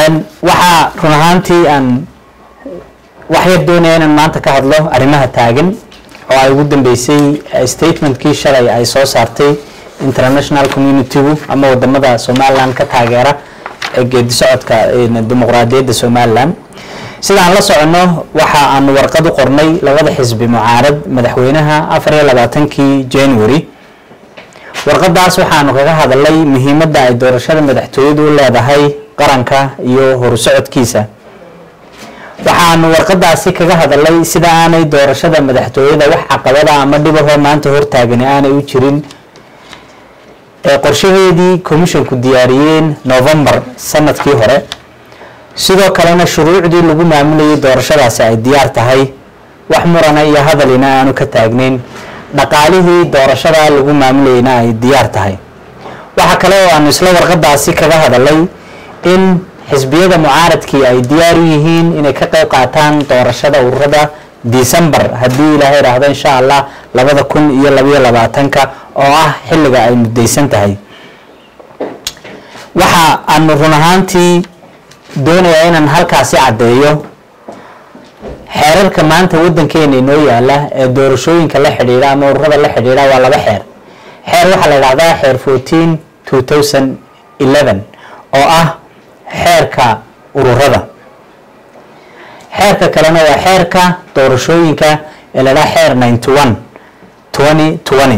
waxaa run ahaantii aan wax yar doonaya inaan maanta ka hadlo arrimaha taagan oo ay ugu dambeysay statementkii shalay ay soo saartay international communitygu ama wadamada somaliland ka taageera ee geedi socodka dimuqraadiyadda somaliland sidaan la socono waxa aanu warqad u qornay labada xisbi mucaarad madaxweynaha afar iyo labaatankii january warqadaas waxaanu kaga hadalay muhiimadda ay doorashada madaxtooyadu u leedahay qaranka iyo horusocodkiisa waxaanu warqadaasi kaga hadalay sida aanay doorashada madaxtooyada wax caqabada ama dhibahoo maanta hortaagani aanay u jirin ee qorshaheedii commissionku diyaariyeen november sanadkii hore sidoo kalena shuruucdii lagu maamulayay doorashadaasi ay diyaar tahay wax murana iyo hadalina aanu ka taagnayn dhaqaalihii doorashada lagu maamulayna ay diyaar tahay waxa kale oo aanu isla warqadaasi kaga hadalay in xisbiyada mucaaradkii ay diyaar u yihiin inay ka qeyb qaataan doorashada ururada december haddii ilaahay idhaahdo insha allah labada kun iyo labayo labaatanka oo ah xilliga ay mudaysan tahay waxa aanu run ahaantii doonayaa inaan halkaasi caddeeyo xeerarka maanta waddankeena inoo yaala ee doorashooyinka la xidhiidha ama ururada la xidhiidha waa laba xeer xeer waxaa la idhahdaa xeer fourteen two thousand eleven oo ah xeerka ururada xeerka kalena waa xeerka doorashooyinka ee la dhaha xeer ninety one twenty twenty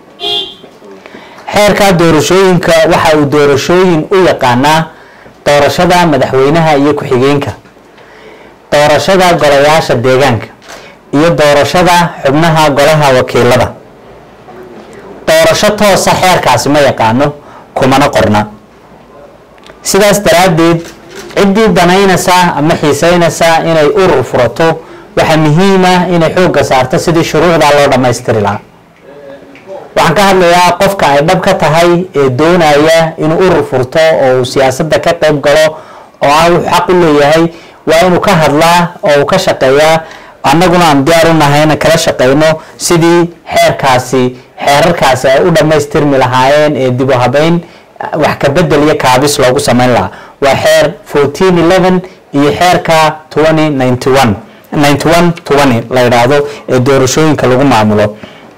xeerka doorashooyinka waxa uu doorashooyin u yaqaanaa doorashada madaxweynaha iyo ku-xigeenka doorashada golayaasha deegaanka iyo doorashada xubnaha golaha wakiilada doorasho toosa xeerkaasi ma yaqaano kumana qorna sidaas daraaddeed ciddii danaynaysa ama xiiseynaysa inay urur furato waxaa muhiima inay xoogga saarto sidii shuruucdaa loo dhammaystiri lahaa waxaan ka hadlayaa qofka ay dhab ka tahay ee doonaya inuu urur furto oo uu siyaasadda ka qayb galo oo ah wuxuu xaq u leeyahay waa inuu ka hadlaa oo uu ka shaqeeyaa annaguna aan diyaar u nahayna kala shaqeyno sidii xeerkaasi xeerarkaasi ay u dhammaystirmi lahaayeen ee dib u habeyn wax ka bedel iyo kaabis loogu sameyn lahaa waa xeer fourteen eleven iyo xeerka twenty ninety one ninety one twenty la yidhaahdo ee doorashooyinka lagu maamulo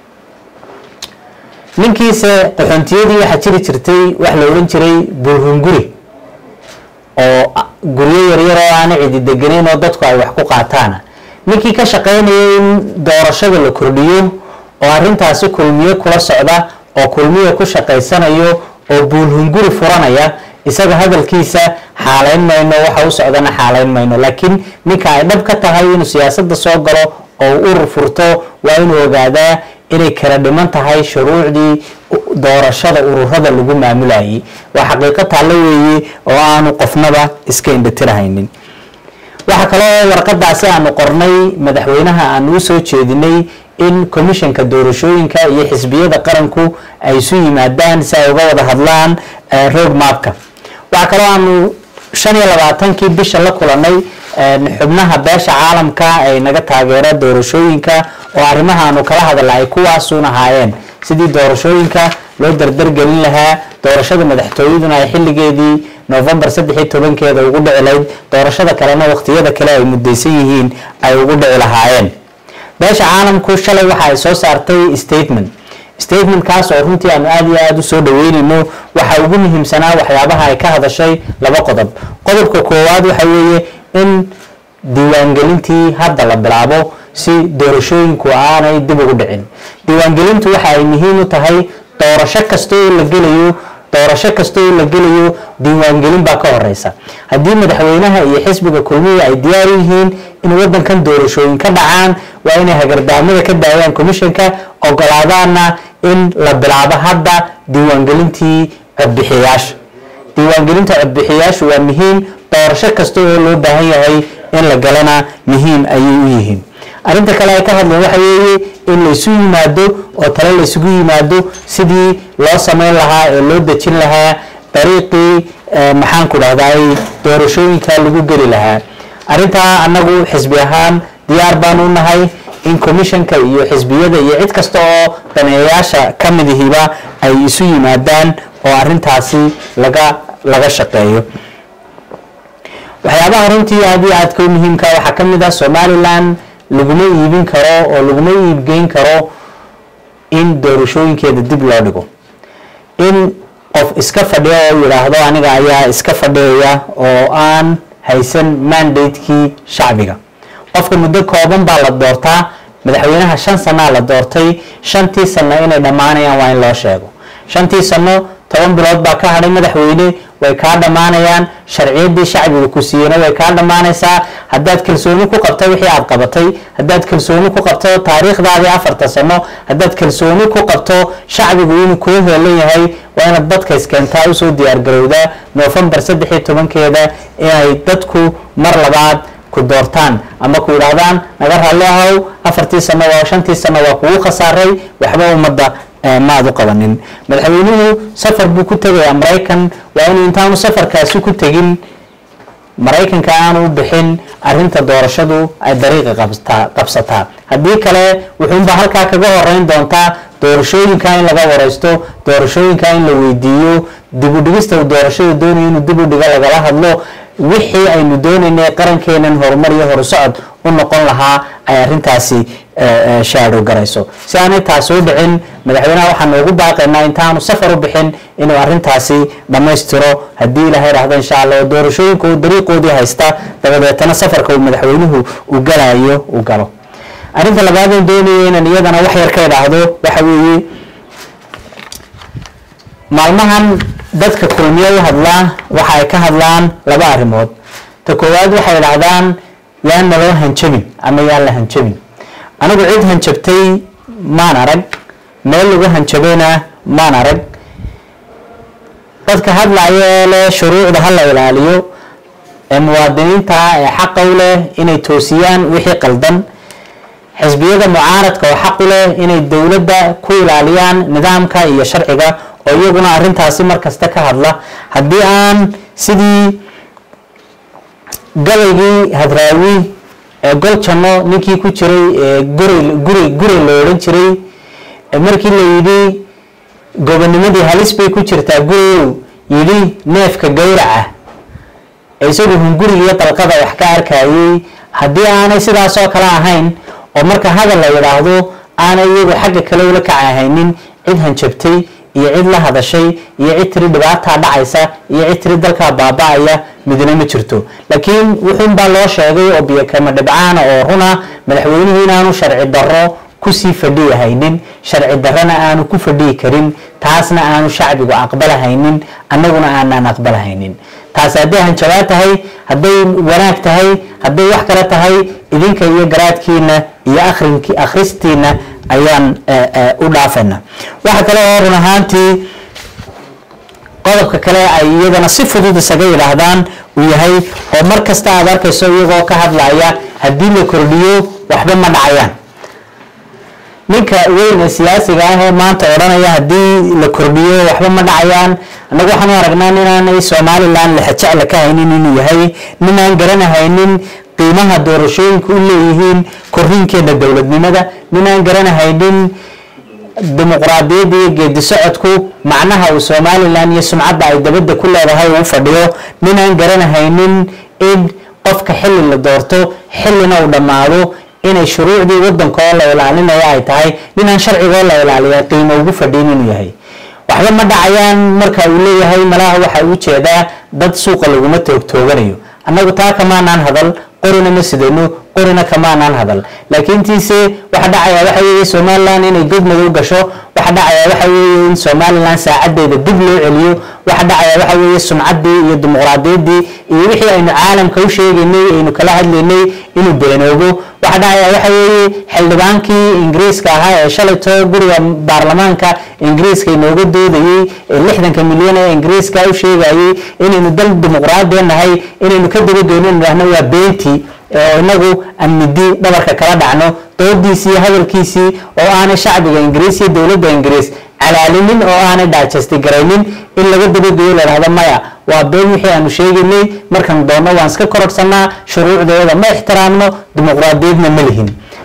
ninkiise qaxoontiyadii waxaa jiri jirtay wax la odhan jiray buulhunguri oo guryo yaryar oo aana cidi deganeyn oo dadku ay wax ku qaataana ninkii ka shaqeynayay in doorashada la kordhiyo oo arrintaasi kulmiyo kula socda oo kulmiyo ku shaqaysanayo oo buulhunguri furanaya isaga hadalkiisa xaalayn mayno waxa u socdana xaalayn mayno laakiin ninka ay dhab ka tahay inuu siyaasadda soo galo oo uu urur furto waa inuu ogaadaa inay kala dhiman tahay shuruucdii doorashada ururada lagu maamulayay waa xaqiiqo taallo weeye oo aanu qofnaba iska indhatirahaynin waxaa kaloo warqadaasi aanu qornay madaxweynaha aanu u soo jeedinay in commissionka doorashooyinka iyo xisbiyada qaranku ay isu yimaadaan si ay uga wada hadlaan road mapka waxaa kaloo aanu shan iyo labaatankii bisha la kulanay xubnaha beesha caalamka ay naga taageera doorashooyinka oo arrimaha aanu kala hadala ay kuwaasuun ahaayeen sidii doorashooyinka loo dardargelin lahaa doorashada madaxtooyaduna ay xilligeedii november saddex iyo tobankeeda ugu dhici lahayd doorashada kalena waqtiyada kale ay mudaysan yihiin ay ugu dhici lahaayeen beesha caalamku shalay waxa ay soo saartay statement statementkaas oo runtii aanu aada iyo aada u soo dhaweynayno waxa ugu muhiimsanaa waxyaabaha ay ka hadashay laba qodob qodobka koowaad waxa weeye in diiwaangelintii hadda la bilaabo si doorashooyinku aanay dib ugu dhicin diiwaangelintu waxa ay muhiim u tahay doorasho kasta oo la gelayo doorasho kasta oo la gelayo diiwaangelin baa ka horeysa haddii madaxweynaha iyo xisbiga kulmiya ay diyaar u yihiin in wadankan doorashooyin ka dhacaan waa inay hagardaamada ka daayaan commissionka ogolaadaana in la bilaabo hadda diiwaangelintii codbixiyayaasha diiwaangelinta codbixiyayaashu waa muhiim doorasho kasta oo loo baahan yahay in la galana muhiim ayay u yihiin arrinta kale ay ka hadleen waxa weeye in laysu yimaado oo tale laysugu yimaado sidii loo sameyn lahaa ee loo dejin lahaa dariiqii maxaan ku dhahday doorashooyinka lagu geli lahaa arrintaa annagu xisbi ahaan diyaar baan u nahay in commissionka iyo xisbiyada iyo cid kasta oo daneeyayaasha ka midihiba ay isu yimaadaan oo arrintaasi laga laga shaqeeyo waxyaabaha runtii aad iyo aadka u muhiimka waxaa ka mid ah somalilan laguma iibin karo oo laguma iibgeyn karo in doorashooyinkeeda dib loo dhigo in qof iska fadhiya oo yidhaahdo aniga ayaa iska fadhiyaya oo aan haysan mandatekii shacbiga qofka muddo kooban baa la doortaa madaxweynaha shan sanaa la doortay shantii sano inay dhammaanayaan waa in loo sheego shantii sano toban bilood baa ka hadhay madaxweyne way kaa dhammaanayaan sharciyaddii shacbiga ku siiyena way kaa dhammaanaysaa haddaad kalsooni ku qabto wixii aad qabatay haddaad kalsooni ku qabto taariikhdaadii afarta sano haddaad kalsooni ku qabto shacbigu inuu kuu heelan yahay waa inaad dadka iskeentaa usoo diyaargarowdaa noofembar saddex iyo tobankeeda inay dadku mar labaad ku doortaan ama ku yidhaahdaan naga raalli ahow afartii sano waa shantii sano waa kugu khasaaray waxba ummadda maad u qabanin madaxweynuhu safar buu ku tegayaa maraykan waa inuu intaanu safarkaasi ku tegin maraykanka aanu u bixin arinta doorashadu ay dariiqa qabsataa haddii kale wuxuunba halkaa kaga horeyn doontaa doorashooyinka in laga wareysto doorashooyinka in la weydiiyo dib u dhigista uu doorashada doonayo inuu dib u dhigo lagala hadlo wixii aynu doonaynay qarankeenan horumar iyo horusocod u noqon lahaa ay arintaasi shaadho garayso si aanay taas u dhicin madaxweynaha waxaan noogu baaqaynaa intaanu safar u bixin inuu arintaasi dhammaystiro haddii ilaha idhaahdo insha allah oo doorashooyinka uu dariiqoodii haysta dabadeetana safarka uu madaxweynuhu u galayo u galo arrinta labaadeen doonaya inaan iyadana wax yar ka idhaahdo waxa weeye maalmahan dadka kulmiyo u hadlaa waxa ay ka hadlaan laba arrimood ta koowaad waxay idhahdaan yaan naloo hanjabin ama yaan la hanjabin anigu cid hanjabtay maan arag meel lagu hanjabayna maan arag dadka hadlaya ee leh shuruucda ha la ilaaliyo ee muwaadiniinta ee xaqa u leh inay toosiyaan wixii qaldan xisbiyada mucaaradka oo xaq u leh inay dowladda ku ilaaliyaan nidaamka iyo sharciga oo iyaguna arintaasi markasta ka hadla haddii aan sidii gabaygii hadraawi ee gol janno ninkii ku jiray ee guri guri guri la odhan jiray markii la yidhi gobonimadii halis bay ku jirtaa gurigow yidhi neefka gowraca isagu hunguriga iyo dalqada wax ka arkayay haddii aanay sidaasoo kale ahayn oo marka hadal la yidhaahdo aanay iyagu xagga kale ula kacahaynin cid hanjabtay iyo cid la hadashay iyo cid tiri dhibaataa dhacaysa iyo cid tiri dalkaa baaba-aya midna ma jirto laakiin wuxuunbaa loo sheegay oo biyokama dhibcaana oo runa madaxweynuhu inaanu sharci darro kusii fadhiyahaynin sharci darrana aanu ku fadhiyi karin taasna aanu shacbigu aqbalahaynin annaguna aanaan aqbalahaynin taas hadday hanjabaad tahay hadday wanaag tahay hadday wax kale tahay idinka iyo garaadkiina iyo arinki akhristiina ayaan u dhaafayna waxa kale oo run ahaantii qodobka kale ay iyadana si fudud isaga yidhaahdaan uu yahay oo mar kasta aad arkayso iyagoo ka hadlaya haddii la kordhiyo waxba ma dhacayaan ninka weyn ee siyaasiga ah ee maanta odhanaya haddii la kordhiyo waxba ma dhacayaan annagu waxaan u aragnaa inaanay somalilan lexajecla ka haynin inuu yahay ninaan garanahaynin qiimaha doorashooyinku u leeyihiin korriinkeena dowladnimada ninaan garanahaynin dimuqraadiyadda iyo geedi socodku macnaha uu somalilan iyo sumcadda ay dabadda ku leedahay uu fadhiyo ninaan garanahaynin in qofka xilli la doorto xillina uu dhammaado inay shuruucdii wadanka oo la ilaalinayo ay tahay ninaan sharcigoo la ilaaliya qiimo ugu fadhiin inuu yahay waxba ma dhacayaan marka uu leeyahay malaha waxa uu jeedaa dad suuqa laguma toogtooganayo annagu taa kamaanaan hadal qorina ma sidano qorina kamaanaan hadal laakiin tiise waxa dhacaya waxa weeye somalilan inay god madow gasho waxa dhacaya waxa weeye in somalilan saacadeeda dib loo celiyo waxa dhacaya waxa weeye sumcaddii iyo dimuqraadiyaddii iyo wixii aynu caalamka u sheegaynay aynu kala hadlaynay inuu beenoobo waxa dhacaya waxa weeye xildhibaankii ingiriiska ahaa ee shalayto guriga baarlamaanka ingiriiska inooga doodayey ee lixdanka milyan ee ingiriiska u sheegayey inaynu dal dimuqraadiya nahay inaynu ka dabageyno idhahno waa beentii oo inagu aan midi dhabarka kala dhacno doodiisii iyo hadalkiisii oo aanay shacbiga ingiriis iyo dowladda ingiriis calaalinin oo aanay dhaajasti garaynin in laga dabageeyo la dhahdo maya waa been wixii aanu sheegaynay markaan doonno waan iska kororsanaa shuruucdeeda ma ixtiraamno dimuqraadiyadna ma lihin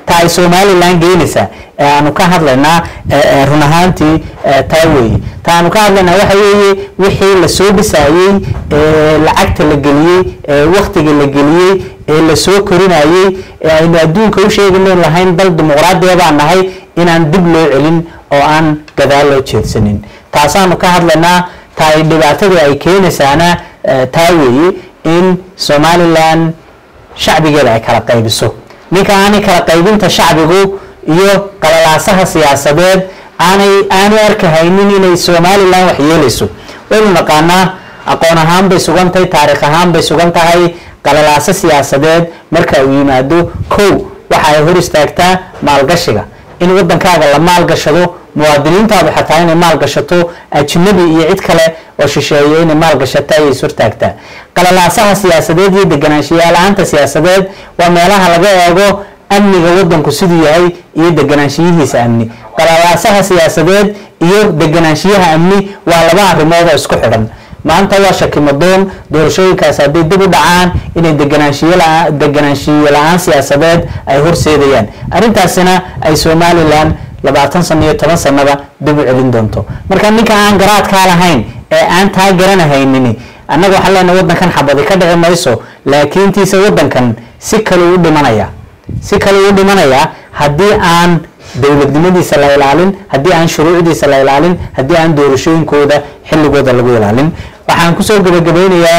ta ay somalilan geynaysaa ee aanu ka hadlaynaa run ahaantii taa weeye ta aanu ka hadlaynaa waxa weeye wixii lasoo dhisayey lacagta la geliyey waktiga la geliyey ee lasoo korinayey ee aynu adduunka u sheegayno lahayn dal dimuqraadiya baan nahay inaan dib loo celin oo aan gadaal loo jeedsanin taasaanu ka hadlaynaa ta ay dhibaatadii ay keenaysaana taa weeye in somalilan shacbigeeda ay kala qaybiso ninka aanay kala qaybinta shacbigu iyo qalalaasaha siyaasadeed aanay aanay arkahaynin inay somalilan wax yeelayso waynu naqaanaa aqoon ahaan bay sugan tahay taariikh ahaan bay sugan tahay qalalaaso siyaasadeed marka uu yimaado kow waxa ay hor istaagtaa maalgashiga in wadankaaga la maalgashado muwaadiniintaadu xataa inay maalgashato ajnabi iyo cid kale oo shisheeyo inay maalgashata ayay ishortaagtaa qalalaasaha siyaasadeed iyo deganaanshiyaala-aanta siyaasadeed waa meelaha laga eego amniga wadanku siduu yahay iyo deganaanshiyihiisa amni qalalaasaha siyaasadeed iyo deganaanshiyaha amni waa laba arrimood oo isku xidhan maanta waa shakimadoon doorashooyinkaas hadday dib u dhacaan inay deganaanshiyo la-aan siyaasadeed ay horseedayaan arrintaasina ay somalilan labaatan sano iyo toban sanaba dib u celin doonto marka ninka aan garaadkaa lahayn ee aan taa garanahaynin annaga waxaan leenahay wadankan xabadi ka dhici mayso laakiintiisa wadankan si kale u dhimanaya si kale u dhimanaya haddii aan dowladnimadiisa la ilaalin haddii aan shuruucdiisa la ilaalin haddii aan doorashooyinkooda xilligooda lagu ilaalin waxaan kusoo gabagabeynayaa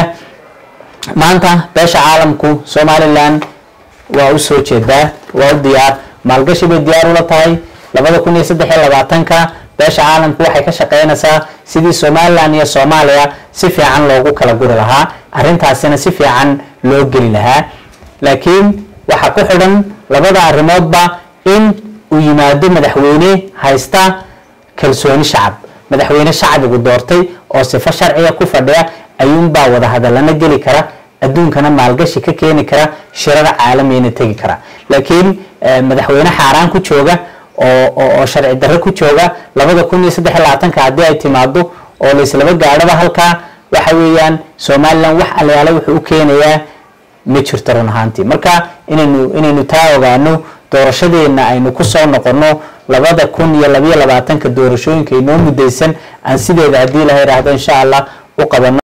maanta beesha caalamku somalilan waa u soo jeedaa waa u diyaar maalgashi bay diyaar ula tahay labada kun iyo saddex iyo labaatanka beesha caalamku waxay ka shaqeynaysaa sidii somalilan iyo soomaaliya si fiican loogu kala guri lahaa arrintaasina si fiican loo geli lahaa laakiin waxaa ku xidhan labada arrimoodba in uu yimaado madaxweyne haysta kalsooni shacab madaxweyne shacbigu doortay oo sifo sharciga ku fadhiya ayuunbaa wada hadalana geli kara adduunkana maalgashi ka keeni kara shirada caalamiyana tegi kara laakiin madaxweyne xaaraan ku jooga oo sharci darre ku jooga labada kun iyo saddex iyo labaatanka haddii ay timaado oo laislaba gaadhaba halkaa waxa weeyaan somalilan wax alayaala wuxuu u keenayaa ma jirto run ahaantii marka inaynu inaynu taa ogaano doorashadeena aynu kusoo noqono labada kun iyo labayo labaatanka doorashooyinka inoo mudaysan aan sideeda haddii la yidhaahdo insha allah u qabano